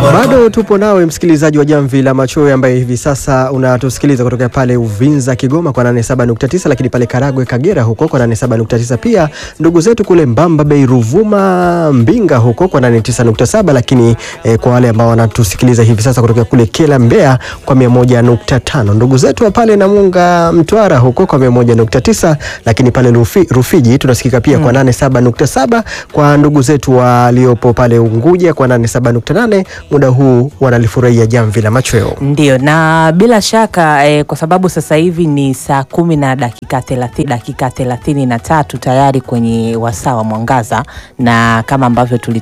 Bado tupo nawe msikilizaji wa Jamvi la Machoyo ambaye hivi sasa unatusikiliza kutoka pale Uvinza Kigoma kwa 87.9, lakini pale Karagwe Kagera huko kwa 87.9, pia ndugu zetu kule Mbamba Bay Ruvuma Mbinga huko kwa 89.7, lakini eh, kwa wale ambao wanatusikiliza hivi sasa kutoka kule Kela Mbeya kwa 101.5, ndugu zetu wa pale Namunga Mtwara huko kwa 101.9, lakini pale Rufi, Rufiji tunasikika pia kwa 87.7, kwa ndugu zetu waliopo pale Unguja kwa 87.8 muda huu wanalifurahia jamvi la machweo. Ndio, na bila shaka eh, kwa sababu sasa hivi ni saa kumi na dakika thelathini, dakika thelathini na tatu tayari kwenye wasaa wa mwangaza, na kama ambavyo tuli